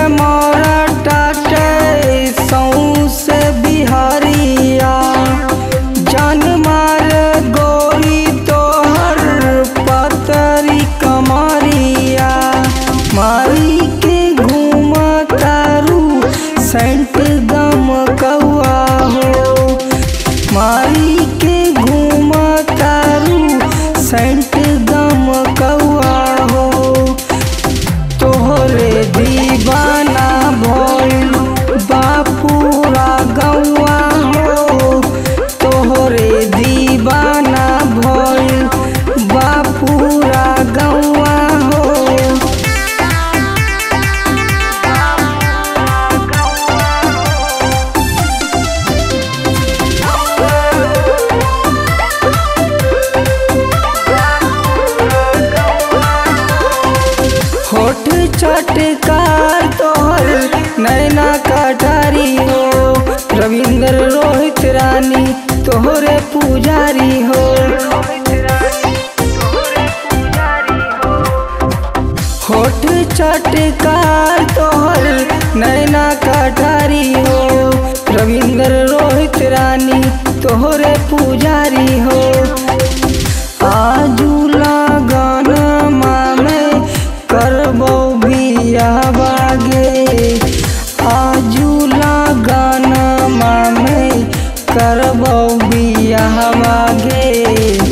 मोरा टाटे सौसे बिहारिया जान मार गोरी तोहर पतरी कमरिया मारी के घूम तारू सेंट गम कौआ हो मारी के घूम तारू सेंट गम कौआ हो तोहरे दीवाना भइल बापूरा गौआ हो तोहरे दीवाना भइल बापूरा गौआ हो होठ चटकार तोहर नैना कटारी हो रविंद्र रोहित रानी तोहरे पुजारी हो होठ चटकार तोहर नैना कटारी हो रविंद्र रोहित रानी तोहरे पुजारी हो आजू लगन मामे करबो बिया बागे आजू लगन मामे करबो बिया बागे